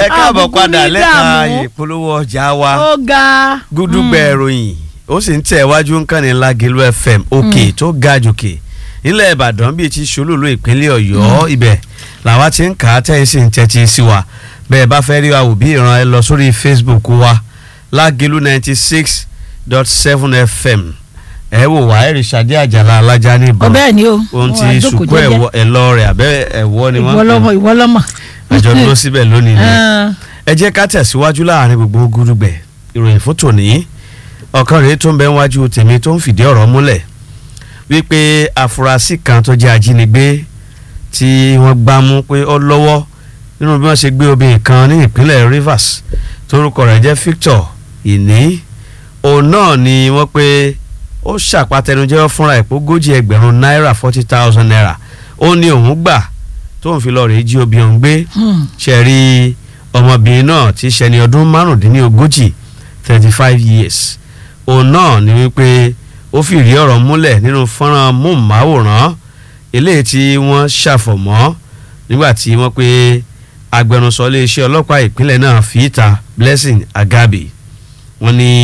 ẹ káàbọ̀ àbùkù padà ní lẹ́ka dààmú. ìpolówó ọjà wa ó ga gúdúgbẹ̀ ìròyìn ó sì ń tẹ̀ wájú nǹkan ní Lágẹ̀lú FM òkè tó ga jòkè nílẹ̀ Ìbàdàn bíi ti ṣolúlu ìpínlẹ̀ Ọ̀yọ́ ibẹ̀ làwa ti ń kà á tẹ́yìn sí ń tẹ́tí sí wa bẹ́ẹ̀ bá fẹ́ rí wa wò bí ìran ẹ lọ sórí Facebook wa Lágẹ̀lú ninety six dot seven FM ẹ wò wá ẹ̀rì Ṣadé Àjàlá alájà ní ìbọn ọbẹ̀ ni o ohun Wọ́n ti wá jókòó sùkú jẹ́jẹ́. ẹ̀lọ́ rẹ̀ àbẹ́ ẹ̀wọ́ ni wọ́n ń pè ìwọlọ́mọ ìwọlọ́mọ. àjọ dúró síbẹ̀ lónìí ni Ah, ẹ jẹ́ ká tẹ̀síwájú láàrin gbogbo gúdúgbẹ̀ ìròyìn fún tòní ọ̀kan rèé tó ń bẹ wájú tèmi tó ń fìdí ọ̀rọ̀ múlẹ̀ wípé afurasí kan tó jẹ́ ajínigbé tí wọ́n gbá mú pé ó lọ́wọ́ nínú bí wọ́n ṣe gbé obìnrin kan ní ìpínlẹ̀ Rivers torúkọ rẹ̀ jẹ́ Victor ìní òun náà ni wọ́n pé ó ṣàpàtẹnujẹ́wọ́ fúnra ẹ̀ pé ogójì ẹgbẹ̀rún náírà forty thousand naira ó ní òun gbà tóun fi lọ rèé jí obìnrin gbé hmm, ṣe rí ọmọbìnrin náà tí ṣẹni ọdún márùndínlógójì thirty five years òun náà ni wípé ó fìrí ọ̀rọ̀ múlẹ̀ nínú fọ́nrán móhùnmáwòrán eléyìí tí wọ́n ṣàfọ̀mọ́ nígbà tí wọ́n pé agbẹnusọ iléeṣẹ́ ọlọ́pàá ìpínlẹ̀ náà fìíta Blessing Agabi wọ́n ní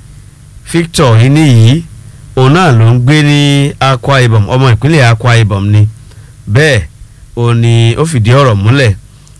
Victor iní yìí òun náà ló ń gbé ní Akwa Ibom ọmọ ìpínlẹ̀ Akwa Ibom ni bẹ́ẹ̀ ó ní ó fìdí ọ̀rọ̀ múlẹ̀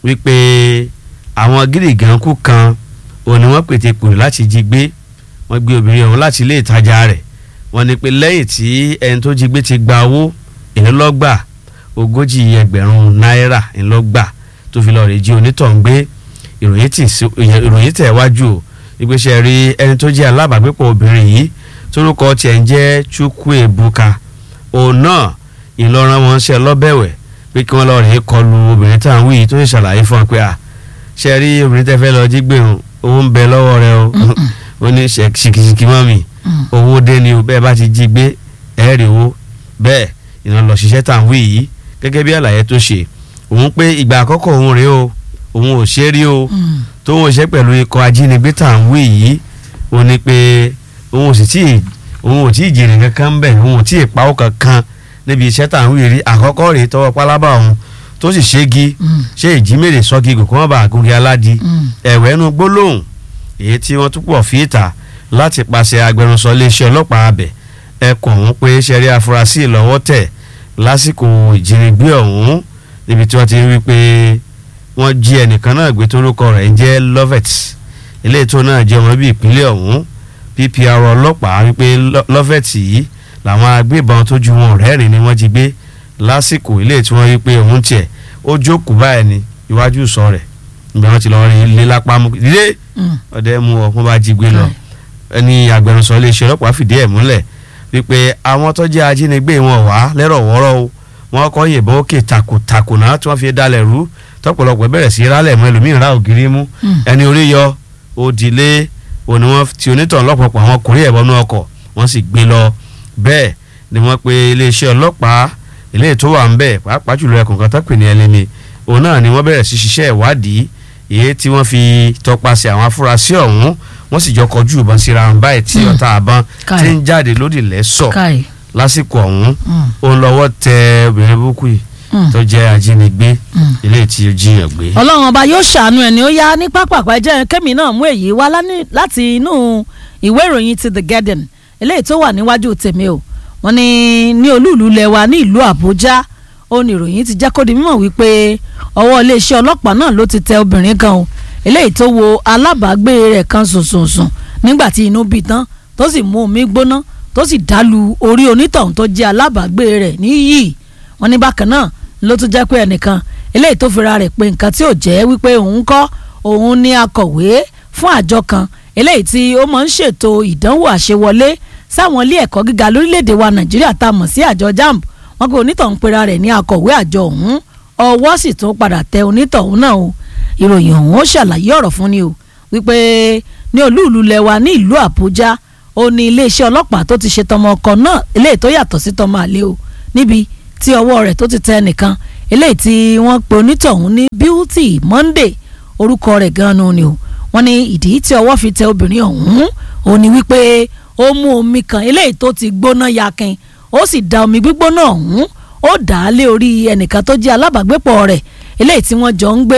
wípé àwọn gírígànkù kan òun ni wọ́n pètè pèrò láti jí gbé wọ́n gbé obìnrin ọ̀hún láti ilé ìtajà rẹ̀ wọ́n ní pé lẹ́yìn tí ẹni tó jí gbé ti gba owó ìlọ́gbà ogójì ẹgbẹ̀rún náírà ìlọ́gbà tó fi lọ́ọ́ rè jí onítọ̀hún gbé ìròyìn tì sí- ìròyìn tẹ̀ wájú o ìgbésẹ̀ rí ẹni tó jẹ́ alábàágbépọ̀ obìnrin yìí torúkọ tiẹ̀ ń jẹ́ Chukwuebuka òun náà ìlọrin wọn ṣe lọ́bẹ̀wẹ̀ pé kí wọ́n lọ rèé kọlu obìnrin tá à ń wí yìí tó ṣe ṣàlàyé fún wa pé à ṣe rí obìnrin tẹ́ fẹ́ lọ jí gbé òun owó ń bẹ lọ́wọ́ rẹ o ó ní ṣe- ṣìkìṣìkì mọ́ mi hmm. owó dé ni o bẹ́ẹ̀ bá ti jí gbé ẹ̀ rí owó bẹ́ẹ̀ ìná lọ ṣiṣẹ́ tá à ń wí yìí gẹ́gẹ́ bí àlàyé tó ṣe òun pé ìgbà àkọ́kọ́ òun rèé o òun ò ṣe é rí o Hmm. tóun ò ṣe pẹ̀lú ikọ̀ ajínigbé tá à ń wí yìí ó ní pé òun ò sì tí ì òun ò tí ì jèrè kankan bẹ́ẹ̀ òun ò tí ì pawó kankan níbi iṣẹ́ tá à ń wí rí àkọ́kọ́ rèé tọwọ́ pálábà òun tó sì ṣégi Hmm. ṣé ìjímèrè sọ́gi gòkó wọn bá àgórí aládìí Hmm. ẹ̀wẹ̀ ẹnu gbólóhùn èyí tí wọ́n tún pọ̀ fi ìta láti pàṣẹ agbẹnusọ iléeṣẹ́ ọlọ́pàá abẹ ẹkùn ọ̀hún pé ṣẹ́rí afurasí lọ́wọ́ tẹ̀ lásìkò ìjínigbé ọ̀hún níbi tí wọ́n ti wí pé wọ́n jí ẹnìkan náà gbé torúkọ rẹ̀ ń jẹ́ Lovet eléyìí tó náà jẹ́ ọmọ bíbí ìpínlẹ̀ ọ̀hún PPR ọlọ́pàá wípé Lo- Lovet yìí làwọn agbébọn tó ju wọn rẹ́rìn ni wọ́n jí gbé lásìkò eléyìí tí wọ́n wí pé òun tiẹ̀ ó jókòó báyìí ní iwájú sọ rẹ̀ nígbà wọn ti lọ rí ilé lápá mú dídé Hmm. ọdẹ mú ọ wọn bá jí gbé lọ ẹni agbẹnusọ iléeṣẹ́ ọlọ́pàá fìdí ẹ̀ múlẹ̀ wípé àwọn tó jẹ́ ajínigbé wọn wá lẹ́rọ̀ wọ́rọ́ o wọn kọ́ yìnbọn òkè takòtakò náà tí wọ́n fi dalẹ̀ rú tọ́pọ̀lọpọ̀ bẹ̀rẹ̀ sí rálẹ̀ mọ́ ẹlòmíràn rá ògiri mú Hmm. ẹni orí yọ òdìlé òní wọn ti onítàn lọ́pọ̀pọ̀ àwọn ọkùnrin ẹ̀bọnú ọkọ̀ wọ́n sì gbé lọ bẹ́ẹ̀ ni wọ́n pe iléeṣẹ́ ọlọ́pàá eléyìí tó wà ń bẹ̀ pàápàá jùlọ ẹkùn kan tó pè ní ẹlẹ́mi òun náà ni wọ́n bẹ̀rẹ̀ sí ṣiṣẹ́ ìwádìí èyí tí wọ́n fi tọpasẹ̀ àwọn afurasí ọ̀hún wọ́n sì jọ kọjú ìbọn síra wọn báyìí tí Hmm. ọta àbọn Káì. ti ń jáde lódì lẹ́sọ̀ káì. lásìkò ọ̀hún Hmm. òun lọ́wọ́ tẹ obìnrin búkú yìí Hmm. tó jẹ́ ajínigbé Hmm. eléyìí tí ó jiyàn gbé. ọlọ́run ọba yóò ṣàánú ẹni ó yá ní pápákọ̀ ẹjẹ́ kẹ́mi náà mú èyí wá lání- láti inú ìwé ìròyìn ti The Guardian eléyìí tó wà níwájú tèmi o wọ́n ní ní olúùlú lẹwa ní ìlú Àbújá ó ní ìròyìn ti jẹ́ kó di mímọ̀ wípé ọwọ́ iléeṣẹ́ ọlọ́pàá náà ló ti tẹ obìnrin kan o eléyìí tó wo alábàágbé rẹ̀ kan sùnsùnsùn nígbà tí inú bí tán tó sì mú omi gbóná tó sì dálu orí onítọ̀hún tó jẹ́ alábàágbé rẹ̀ níyì wọ́n ní bákan náà ló tún jẹ́ pé ẹnìkan eléyìí tó fira rẹ̀ pé nǹkan tí ò jẹ́ wípé òun kọ́ òun ní akọ̀wé fún àjọ kan eléyìí tí ó máa ń ṣètò ìdánwò àṣewọlé sáwọn ilé ẹ̀kọ́ gíga lórílẹ̀‐èdè wa nàìjíríà tá a mọ̀ sí àjọ jamb wọ́n pe onítọ̀hún pera rẹ̀ ní akọ̀wé àjọ ọ̀hún ọwọ́ sì tún padà tẹ onítọ̀hún náà o ìròyìn ọ̀hún ó ṣàlàyé ọ̀rọ̀ fún ni o wípé ní olúùlú lẹwa ní ìlú àbújá ó ní iléeṣẹ́ ọlọ́pàá tó ti ṣe tọmọ ọkọ náà eléyìí tó yàtọ̀ sí tọmọ àlè o níbi tí ọwọ́ rẹ̀ tó ti tẹ ẹnìkan eléyìí tí wọ́n pe onítọ̀hún ní beauty monday orúkọ rẹ̀ gan-an ni o wọ́n ní ìdí tí ọwọ́ fi tẹ obìnrin ọ̀hún ó ní wípé ó mú omi kan eléyìí tó ti gbóná yakin ó sì da omi gbígbóná ọ̀hún ó dà á lé orí ẹnìkan tó jẹ́ alábàágbépọ̀ rẹ̀ eléyìí tí wọ́n jọ ń gbé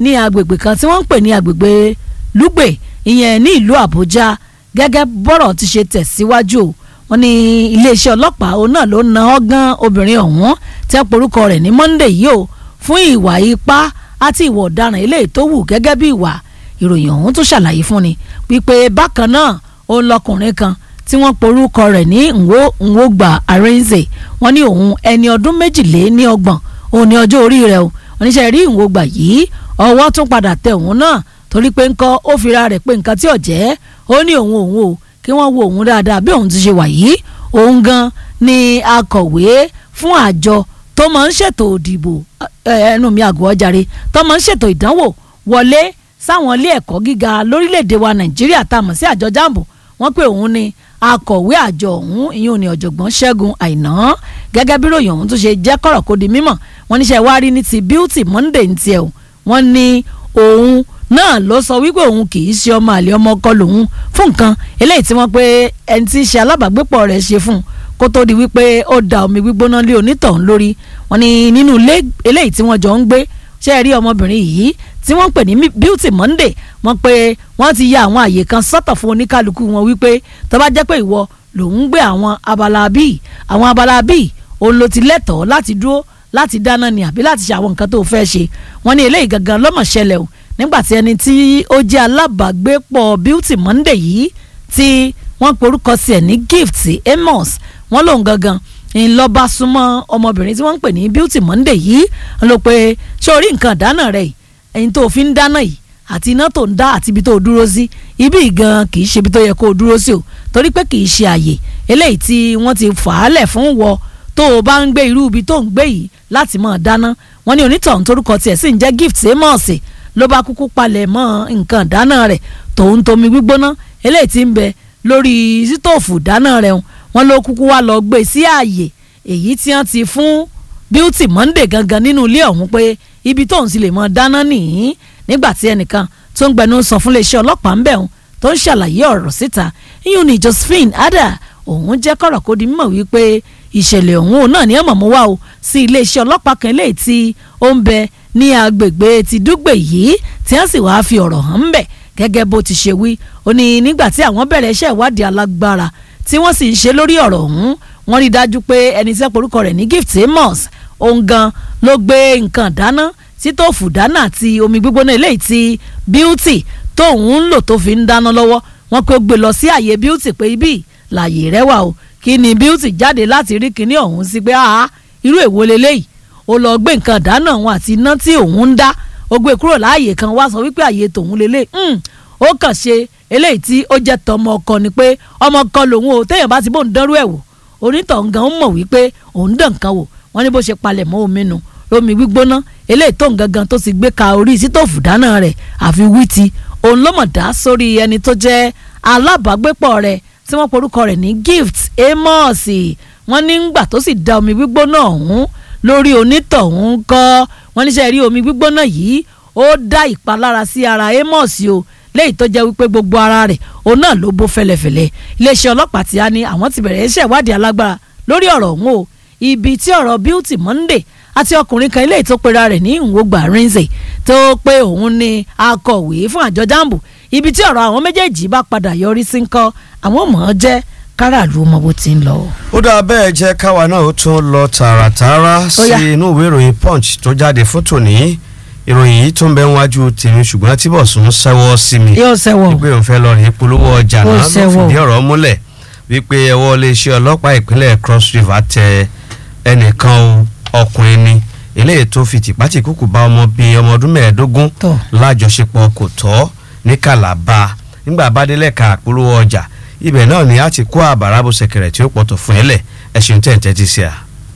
ní agbègbè kan tí wọ́n ń pè ní agbègbè lùgbè ìyẹn ní ìlú àbújá gẹ́gẹ́ bọ́rọ̀ ti ṣe tẹ̀síwájú o wọ́n ní iléeṣẹ́ ọlọ́pàá òun náà ló na ọgán obìnrin ọ̀hún tí wọ́n porúkọ rẹ̀ ní monday yìí o fún ìwà ipá àti ìwà ọ̀daràn eléyìí tó wù gẹ́gẹ́ bí ìwà ìròyìn ọ̀hún tó ṣàlàyé fún ni wípé bákan náà òun lọkùnrin kan tí wọ́n porúkọ rẹ̀ ní nwogba arenze wọ́n ní òun ẹni ọdún méjìlé ní ọgbọ̀n òun ní ọjọ́ orí rẹ̀ o oníṣẹ́ rí nwogba yìí ọwọ́ tún padà tẹ òun náà torí pé ńkọ́ ó fira rẹ̀ pé nǹkan tí ò jẹ́ ó ní òun òun o kí wọ́n wo òun dáadáa bí òun ti ṣe wà yìí òun gan ni akọ̀wé fún àjọ tó máa ń ṣètò òdìbò ẹnu mi àgọ́ ọjàre tó máa ń ṣètò ìdánwò wọlé sáwọn ilé ẹ̀kọ́ gíga lórílẹ̀‐èdè wa nàìjíríà tá a mọ̀ sí àjọ jambo wọ́n pé òun ni akọ̀wé àjọ ọ̀hún ìyún ni ọ̀jọ̀gbọ́n ṣẹ́gun àìná gẹ́gẹ́ bí ròyìn ọ̀hún tó ṣe jẹ́ kọ̀rọ̀ kó di mímọ̀ wọ́n níṣẹ́ wá rí ní ti beauty monday ní tiẹ̀ o wọ́n ní òun náà ló sọ wípé òun kì í ṣe ọmọ àlè ọmọ ọkọ lòun fún nǹkan eléyìí tí wọ́n pé ẹni tí í ṣe alábàágbépọ̀ rẹ̀ ṣe fún un kó tó di wípé ó da omi gbígbóná lé onítọ̀hún lórí wọ́n ní nínú ilé eléyìí tí wọ́n jọ ń gbé ṣe rí ọmọbìnrin yìí tí wọ́n ń pè ní beauty monday wọ́n pé wọ́n ti ya àwọn àyè kan sọ́tọ̀ fún oníkálukú wọn wípé tó bá jẹ́ pé ìwọ lòun ń gbé àwọn abala bíi àwọn abala bíi òun ló ti lẹ́tọ̀ọ́ láti dúró láti dáná ni àbí láti ṣe àwọn nǹkan tó fẹ́ ṣe wọ́n ní eléyìí gangan lọ́mọ̀ ṣẹlẹ̀ o nígbà tí ẹni tí ó jẹ́ alábàágbépọ̀ beauty monday yìí tí wọ́n porúkọ sí ẹ̀ ní gift amos wọ́n lòun gangan ńlọba súnmọ́ ọmọbìnrin tí wọ́n ń pè ní beauty monday yìí ń lọ pé ṣé orí nǹkan dáná rẹ̀ ẹ̀yin tó fi ń dáná yìí àti iná tó ń dá àti ibi tó dúró sí ibi gan kì í ṣe ibi tó yẹ kó o dúró sí o torí pé kì í ṣe àyè eléyìí tí wọ́n ti fà á lẹ̀ fún wọ tó o bá ń gbé irú ibi tó ń gbé yìí láti máa dáná wọ́n ní onítọ̀hún torúkọ tiẹ̀ sì ń jẹ́ gift amos ló bá kúkú palẹ̀ mọ́ nǹkan dáná rẹ̀ tòun tomi gbígbóná eléyìí tí ń bẹ lórí sítòfù dáná rẹ̀ wọ́n ló kúkú wá lọ gbé sí ààyè èyí tí wọ́n ti fún beauty monday gangan nínú ilé ọ̀hún pé ibi tóun sì lè mọ dáná nìyí nígbà tí ẹnìkan tó ń gbẹnu sọ fún iléeṣẹ́ ọlọ́pàá ń bẹ̀ òun tó ń ṣàlàyé ọ̀rọ̀ síta iyún ni josephine ada òun jẹ́ kọ̀rọ̀ kó di mímọ̀ wípé ìṣẹ̀lẹ̀ ọ̀hún òun náà ní ẹ̀mọ̀ mú wá o sí iléeṣẹ́ ọlọ́pàá kan léyìí tí ó ń bẹ ní agbègbè ti dúgbè yìí tí wọ́n sì wáá fi ọ̀rọ̀ hàn ń bẹ̀ gẹ́gẹ́ bó ti ṣe wí ó ní nígbà tí àwọn bẹ̀rẹ̀ iṣẹ́ ìwádìí alágbára tí wọ́n sì ń ṣe lórí ọ̀rọ̀ ọ̀hún wọ́n rí dájú pé ẹni tí wọ́n porúkọ rẹ̀ ní gift amos òun gan ló gbé nǹkan dáná sítóòfù dáná àti omi gbígbóná eléyìí tí beauty tóun ń lò tó fi ń dáná lọ́wọ́ wọ́n pé ó gbé lọ sí àyè beauty pé ibi làyè rẹ wà o kí ni beauty jáde láti rí kinní ọ̀hún sí pé àá irú èwo leléyìí ó lọ gbé nǹkan dáná òun àti iná tí òun ń dá ó gbé kúrò láàyè kan wá sọ wípé àyè tòun lélẹ̀ ó kàn ṣe eléyìí tí ó jẹ́ tọmọ ọkọ ni pé ọmọ ọkọ lòun o téèyàn bá ti bóun dánrú ẹ̀ wò onítọ̀hún gan mọ̀ wípé òun dàn kan wò wọ́n ní bó ṣe palẹ̀ mọ́ omi nu omi gbígbóná eléyìí tó ń gangan tó ti gbé ka orí sítòfù dáná rẹ̀ àfi wíìtì òun ló mọ̀ dá sórí ẹni tó jẹ́ alábàágbépọ̀ rẹ̀ tí wọ́n porúkọ rẹ̀ ní gift amos wọ́n ní ngbà tó sì da omi gbígbóná ọ̀hún lórí onítọ̀hún kọ́ wọ́n níṣẹ́ rí omi gbígbóná yìí ó dá ìpalára sí ara amos o léyìí tó jẹ́ wípé gbogbo ara rẹ̀ òun náà ló bó fẹlẹ̀fẹlẹ̀ iléeṣẹ́ ọlọ́pàá ti á ní àwọn ti bẹ̀rẹ̀ iṣẹ́ ìwádìí alágbára lórí ọ̀rọ̀ ọ̀hún o ibi tí ọ̀rọ̀ beauty monday àti ọkùnrin kan eléyìí tó pera rẹ̀ ní ìwògbà rinze tó pé òun ni akọ̀wé fún àjọ jambo ibi tí ọ̀rọ̀ àwọn méjèèjì bá padà yọrí sí ń kọ́ àwọn mọ̀ ọ́n jẹ́ káràlú mọ bó ti ń lọ. ó dáa bẹ́ẹ̀ jẹ́ káwa náà ó tún lọ tààràtààrà sí inú ìwé ìròyìn punch tó jáde fótó ní ìròyìn yìí tó ń bẹ níwájú tèmi ṣùgbọ́n tí bọ̀sùn sẹ́wọ́ sí mi yóò sẹ́wọ́ wípé òun fẹ́ lọ rí polówó ọjà Ó náà ló sẹ́wọ́. fìdí ọ̀rọ̀ múlẹ̀ wípé ẹwọ́ iléeṣẹ́ ọlọ́pàá ìpínlẹ̀ cross river tẹ ẹnìkan o ọkùnrin ni eléyìí tó fi tìpátìkúkù bá ọmọ bíi ọmọ ọdún mẹ́ẹ̀ẹ́dógún Tọ́. lájọṣepọ̀ kò tọ́ ní kàlàbà nígbà abádélẹ̀ ka polówó ọjà ibẹ̀ náà ni a ti kó àbàrà bó ṣẹ̀kẹ̀rẹ̀ tí ó pọ̀tọ̀ fún ẹlẹ̀ ẹ̀sìn tẹ̀ǹtẹ̀ ti ṣe à.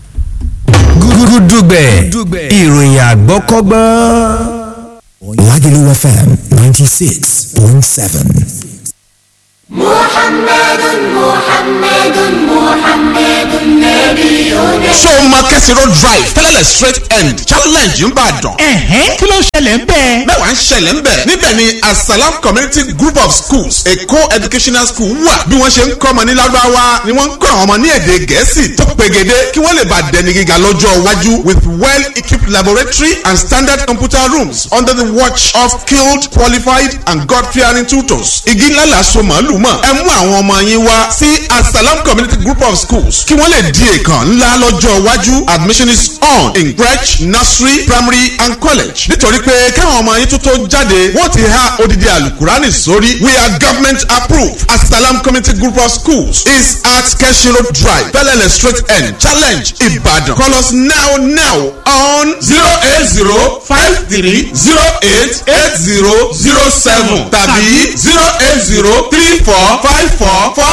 gúdúgbẹ̀ ìròyìn àgbọ́kọ́gbọ́n. Lagelu FM 96.7. محمد محمد محمد محمد نبينا ṣé o máa kẹ́sì road drive tẹ́lẹ̀lẹ̀ straight end challenge ń bàdàn. ẹ̀hẹ́n kí ló ṣẹlẹ̀ ń bẹ́ẹ̀. mẹ́wàá ń ṣẹlẹ̀ ń bẹ̀. níbẹ̀ ni asalam community group of schools èkó educational school wà. bí wọ́n ṣe ń kọ́ ọmọ ní lárúbáwá ni wọ́n ń kọ́ àwọn ọmọ ní èdè gẹ̀ẹ́sì tó pegede kí wọ́n lè bá dẹni gíga lọ́jọ́ iwájú with well equipped laboratory and standard computer rooms under the watch of skilled qualified and god fearing tutors. igi ńlá la so màálù mọ̀ ẹ mú àwọn ọmọ yín wá sí asalam community group of schools kí wọ́n lè di èèkàn ńlá lọ́jọ́ iwájú admission is on in crèche nursery primary and college nítorí pé káwọn ọmọ yín tó tó jáde wọ́n ti há odidi alukurani sórí we are government approved asalam community group of schools is at keshiro drive bellele straight end challenge ibadan call us now now on zero eight zero five three zero eight eight zero zero seven tàbí zero eight zero three four five four four